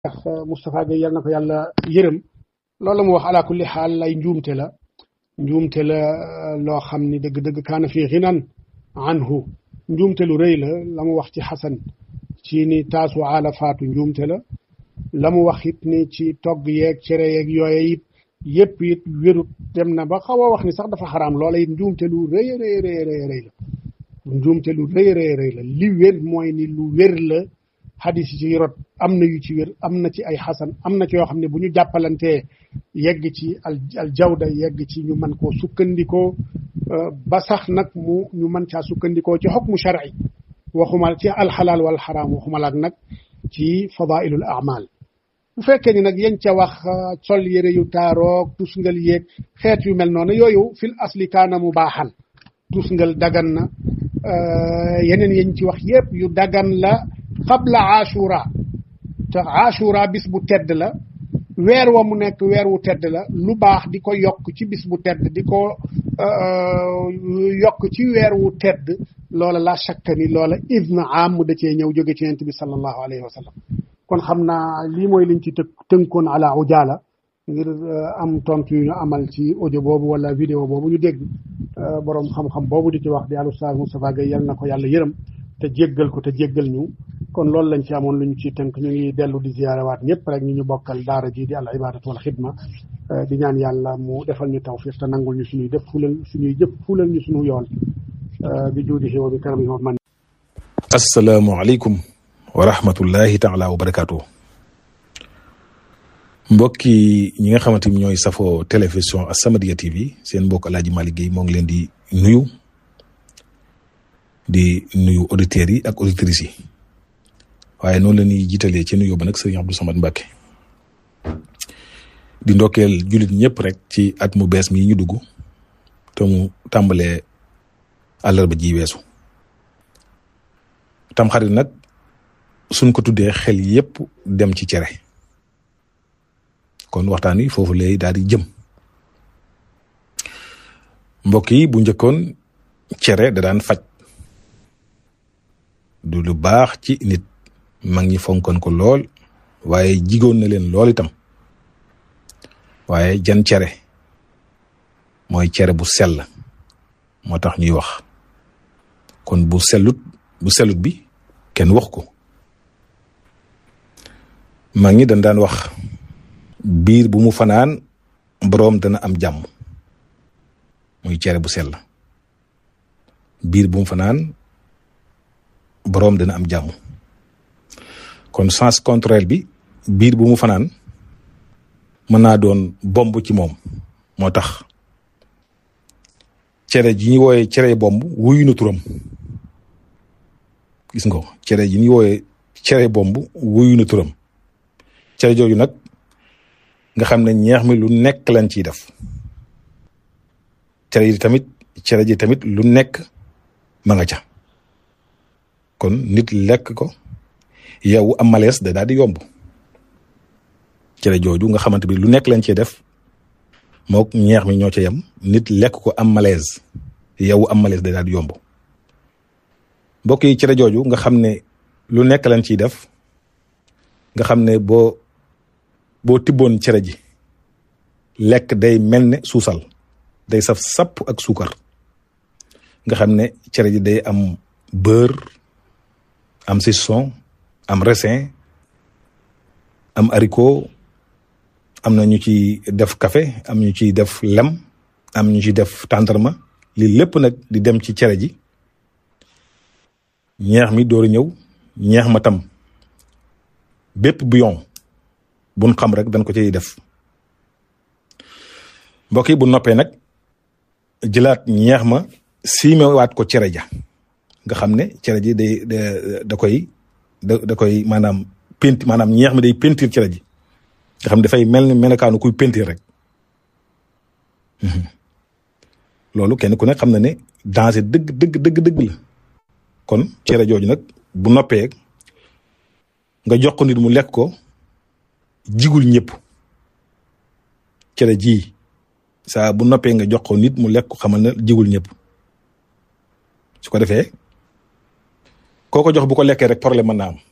ndax Moustapha Gueye yal na ko yàlla yërëm loolu mu wax ala kulli xaal lay njuumte la njuumte la loo xam ni dëgg-dëgg kaana fii xinan anhu njuumte lu rëy la la mu wax ci xasan ci ni taasu aala faatu njuumte la la mu wax it ni ci togg yeeg cere yeeg yooye it yëpp it wérut dem na ba xaw a wax ni sax dafa xaraam loola it njuumte lu rëy rëy rëy rëy rëy la njuumte lu rëy rëy rëy la li wér mooy ni lu wér la xadis yi ci rot am na yu ci wér am na ci ay xasan am na ci yoo xam ne bu ñu jàppalantee yegg ci al al jawda yegg ci ñu mën koo sukkandikoo ba sax nag mu ñu mën caa sukkandikoo ci xukmu shar'i waxuma ci alxalaal wal xaraam waxuma laak nag ci fadailul amal bu fekkee ni nag yañ ca wax sol yére yu taaroog tusngal yeeg xeet yu mel noonu yooyu fil asli kaana mu baaxan tusngal dagan na yeneen yañ ci wax yépp yu dagan la qabla ashura te ashura bis bu tedd la weer wa mu nekk weer wu tedd la lu baax di ko yokk ci bis bu tedd di ko yokk ci weer wu tedd loola la shakka ni loola idna am mu da cee ñëw jóge ci yonent bi sallallahu alayhi wa sallam kon xam naa lii mooy liñ ci të tënkoon ala ujaala ngir am tontu yu ñu amal ci audio boobu wala vidéo boobu ñu dégg borom xam-xam boobu di ci wax di al Oustaz Moustapha Gueye yal na ko yàlla yërëm te jéggal ko te jéggal ñu kon loolu lañ ci amoon lu ñu ciy tënk ñu ngi dellu di ziyaarawaat ñëpp rek ñu ñu bokkal daara ji di al ibadatu wal xidma di ñaan yàlla mu defal ñu tawfiq te nangul ñu suñuy def fulal suñuy jëf fulal ñu suñu yoon bi juudihi wa bi karamihi wa man asalaamualeykum wa rahmatullahi taala wa barakaatu mbokki ñi nga xamante ni ñooy safoo télévision As-Samadiyya TV seen mbokk El Hadj Malick Guèye moo ngi leen di nuyu di nuyu auditeurs yi ak auditrices yi waaye noonu la ñuy jiitalee ci nuyu ba nag sëriñ Abdou Samad Mbacke di ndokkeel jullit ñëpp rek ci at mu bees mi ñu dugg te mu tàmbalee àllarba ji weesu tamxarit nag suñ ko tuddee xel yépp dem ci cere kon waxtaan wi foofu lay daal di jëm mbokk yi bu njëkkoon cere da daan faj du lu baax ci nit mag ñi fonkoon ko lool waaye jigoon na leen lool itam waaye jan cere mooy cere bu sell moo tax ñuy wax kon bu sellut bu sellut bi kenn wax ko mag ñi dañ daan wax biir bu mu fanaan boroom dana am jàmm muy cere bu sell biir bu mu fanaan boroom dana am jàmm kon sens contraire bi biir bu mu fanaan mën naa doon bomb ci moom moo tax cere ji ñu wooyee cere bomb wuyu na turam gis nga ko cere ji ñu wooyee cere bomb wuyu na turam cere jooju nag nga xam ne ñeex mi lu nekk lañ ciy def cere ji tamit cere ji tamit lu nekk ma nga ca kon nit lekk ko yow am malaise da daal di yomb cere jooju nga xamante bi lu nekk lañ cee def mook ñeex mi ñoo ca yem nit lekk ko am malaise yow am malaise da daal di yomb mbokk yi cere jooju nga xam ne lu nekk lañ ciy def nga xam ne boo boo tibboon cere ji lekk day mel ne suusal day saf sapp ak suukar nga xam ne cere ji day am beurre am saucisson am raisin am haricot am na ñu ci def café am ñu ciy def lem am ñu ci def tàndarma lii lépp nag di dem ci cere ji ñeex mi door ñëw ñeex ma tam bépp bouillon buñ xam rek dañ ko ciy def mbokk yi bu noppee nag jëlaat ñeex ma siimewaat ko cere ja nga xam ne cere ji day da koy da da koy maanaam penti maanaam ñeex mi day pentir cere ji nga xam ne dafay mel ni melokaanu kuy pentir rek loolu kenn ku ne xam na ne danger dëgg dëgg dëgg dëgg la kon cere jooju nag bu noppee nga jox ko nit mu lekk ko jigul ñëpp cere ji saa bu noppee nga jox ko nit mu lekk ko xamal na jigul ñëpp su ko defee koo ko jox bu ko lekkee rek problème mën naa am